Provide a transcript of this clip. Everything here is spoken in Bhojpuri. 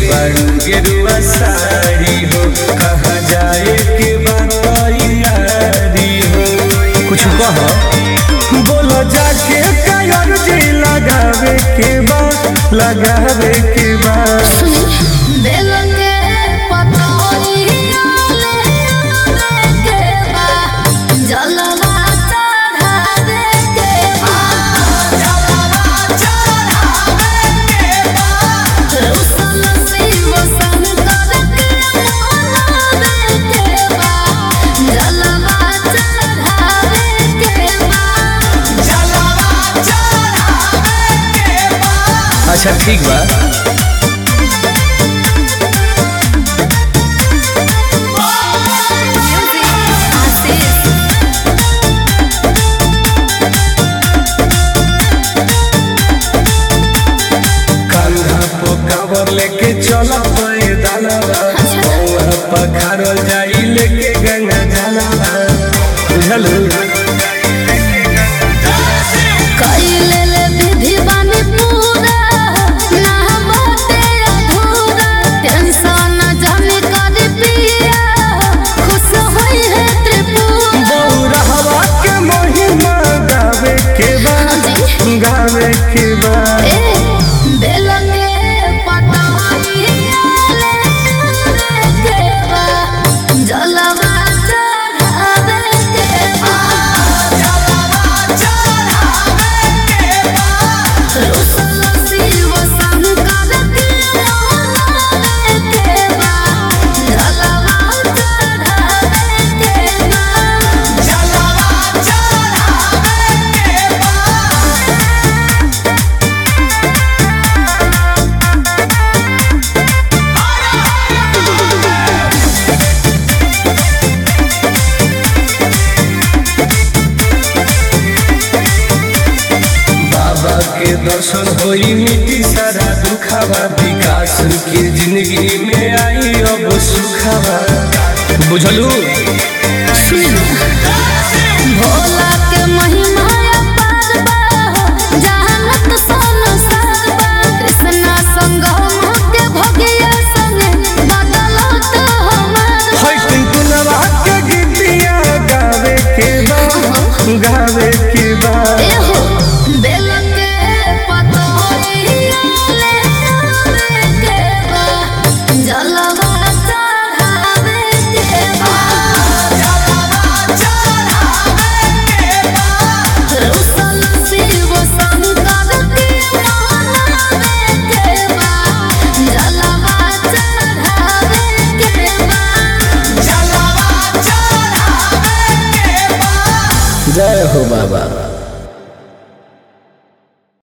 बारू गेरुआ साड़ी हो कहाँ जाए के बारी हो कुछ कह बोलो जाके कायर जी लगावे के बा लगावे के बा दिल के पतोहिया ले के बा जलवा चढ़ावे के बा रुसल शिव शंकर के मनावे के बा जलवा चढ़ावे के बा अच्छा ठीक बा कान्हा पो कावर लेके चल पैदलवा बौआ पखारल जाई लेके गंगा जलवा बुझल कइले ले विधि बानी पूरा ना बाटे अधूरा टेंशन जाने कर पिया खुश होई है त्रिपुरा बौरहवा के महिमा गावे के बा गावे के बा ए दिल के पतवाहिया ले के बा जलवा चढ़ावे के बा रुसल शिव शंकर के मनावे के बा जलवा चढ़ावे के बा बाबा के दर्शन होई मिट्टी सारा दुखावा विकास के जिंदगी में आई अब सुखावा बुझलू भोला के महिमा अपार बा जानत संसार बा कृष्णा संग के भगिया संगे बदलत हमार है टिंकुनवा